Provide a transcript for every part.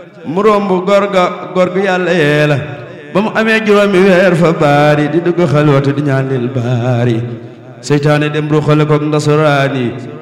mu romb góor ga góor gu yàlla yee la ba mu amee juróomi weer fa baari di dugg xalwatu di ñaan lil baari seytaane dem ruxale koog ndasaraani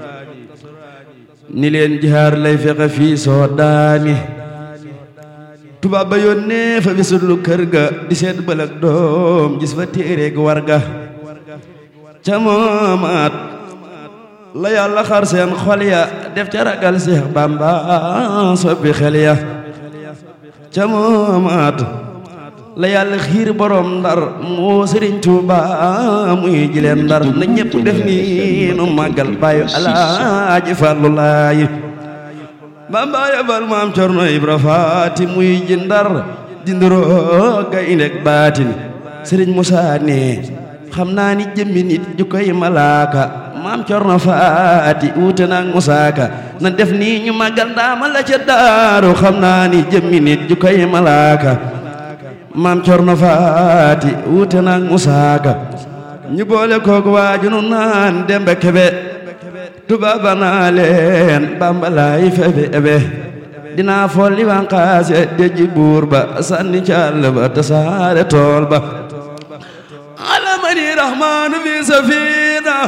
ni leen jihaar lay fexe fii soo daani tubaab ba yónnee fa bisulu kër ga di seet bëlëg doom gis fa téereeg war ga ca moomaat la yàlla xar seen xol ya def ca ragal Seex Bamba soppi xel ya ca moomaat la yàlla xiir borom ndar moo Sëriñ Tuuba muy jileen ndar na ñépp def ni nu màggal bàyyu alaaji Fallu Laay Bamba yabal maam Cerno Ibra Faati muy ji ndar dinduroo gayndeg baatin Sëriñ Musaa ne xam naa ni jëmmi nit ju koy malaaka maam Cerno Faati wuute naag Musaa Ka na def nii ñu màggal ndaama la ca daaru xam naa ni jëmmi nit ju koy malaaka maam Cerno Faati wuute naag Musaa Ka ñu boole koog waaju nu naan Demba Kebe tubaaba naa leen Bamba laay febe ebe dinaa folli wanqaase deji buur ba sànni càll ba tasaare tool ba alamani rahmaanu fi safina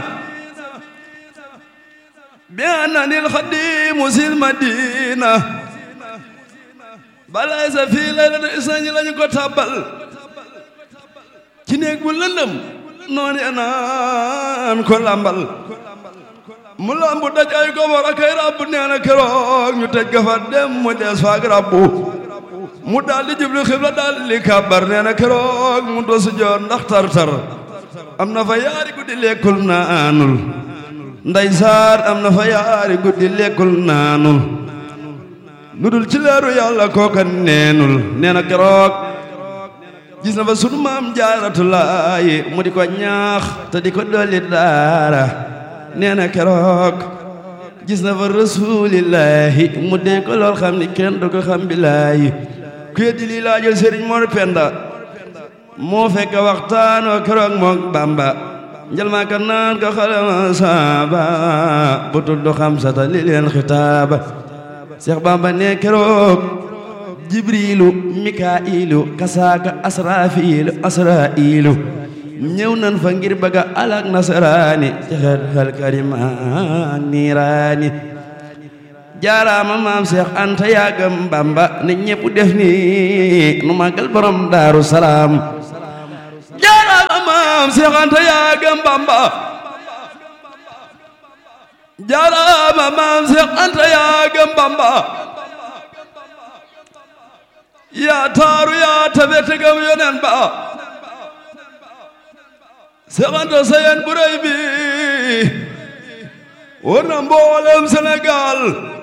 bi annani alxadimu sil madina balay sa fii laylata isañi lañu ko tabbal ci néeg bu lëndëm noonu naan ko lambal mu lambu daj ay gobor ak ay rabbu nee na keroog ñu tëj ga fa dem mu des faak rabbu mu daal di jublu xibla daal di kàbbar nee na keroog mu dosu joon ndax tar-tar am na fa yaari guddi lekkul naanul nday saar am na fa yaari guddi lekkul naanul lu dul ci leeru yàlla kooka neenul nee na keroog gis na fa sunu maam jaaratulaayi mu di ko ñaax te di ko dolli daara nee na keroog gis na fa rasulillahi mu dee ko lool xam ni kenn du ko xam billaahi ku yeddi lii laajal sëriñ Mor Penda moo fekk waxtaan wa keroog mook Bamba njal maa ka naan ko xalama saaba bu tudd xam sata li leen xitaaba Seex Bamba ne keroog jibrilu mikailu kasaaka asrafilu asrailu ñëw nan fa ngir bëgga alak nasaraani ci xel xel karima niiraani jaaraama maam Seex Anta yaagam Bamba ne ñépp def ni nu màggal borom Daaru Salaam jaaraama maam Seex Anta yaagam Bamba jaaraama maam Seex Anta yaagam Bamba yaa taaru yaa tabe tegam yonen ba Seex Anta sayen bu rëy bi war na mboolem Sénégal